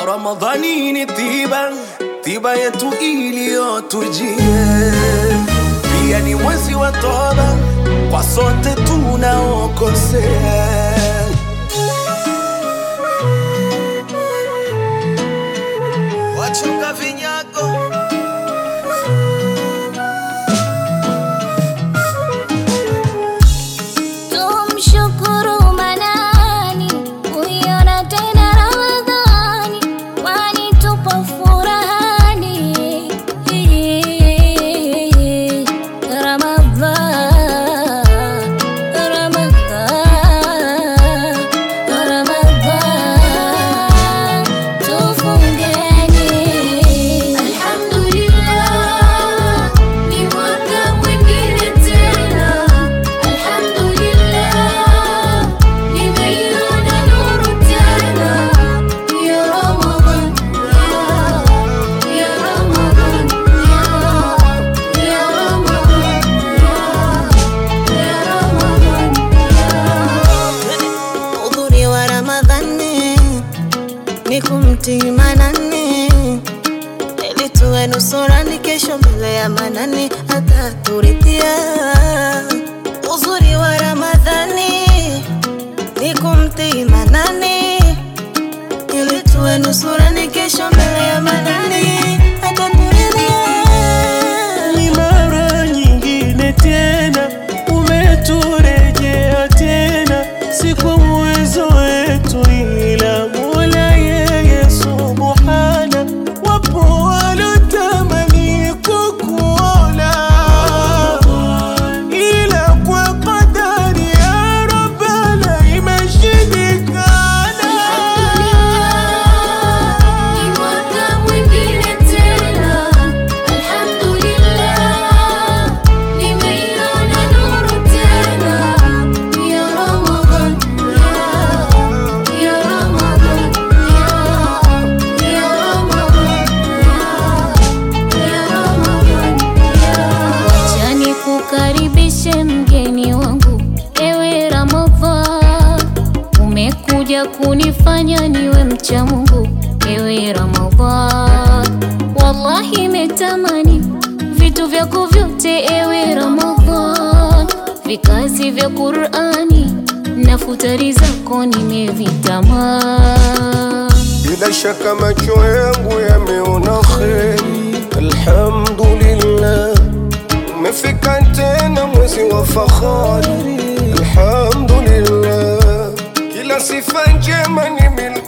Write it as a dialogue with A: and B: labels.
A: Ramadhani ni tiba, tiba yetu iliyotujia. Pia ni mwezi wa toba kwa sote tunaokosea. Wachunga vinyago
B: Tumshukuru Manani kuiona tena Ramadhani, kwani tupo furahani. Ramadhan, Ramadhan, Ramadhan, tufungeni. Alhamdulillah, ni mwaka mwingine tena. Alhamdulillah, nimeiona nuru tena. Ya Ramadhan, ya Ramadhan, ya Ramadhan, ya Ramadhan.
C: Udhuri wa Ramadhani ni kumtii Manani ili tuwe nusurani kesho mbele ya Manani ataturidhia. Uzuri wa Ramadhani ni kumtii Manani ili tuwe nusurani kesho mbele ya Manani ataturidhia.
D: ni mara nyingine tena umeturejea tena, si kwa uwezo wetu, ila Mola yeye subhana. Wapo walotamani kukuona, ila kwa kadari ya Rabbana imeshindikana.
B: Ni mwaka mwingine tena, alhamdulillah, nimeiona nuru tena. Ya Ramadhan, ya Ramadhan, ya Ramadhan, ya Ramadhan. Acha nikukaribishe mgeni wangu, ewe Ramadhan, umekuja kunifanya niwe mcha Mungu, ewe Ramadhan. Wallahi metamani vitu vyako vyote, ewe Ramadhan, vikazi vya Qur'ani na futari zako nimevitamani.
A: Bila shaka macho yangu yameona kheri, alhamdulillah. Umefika tena mwezi wa fahari, alhamdulillah. Kila sifa njema ni milki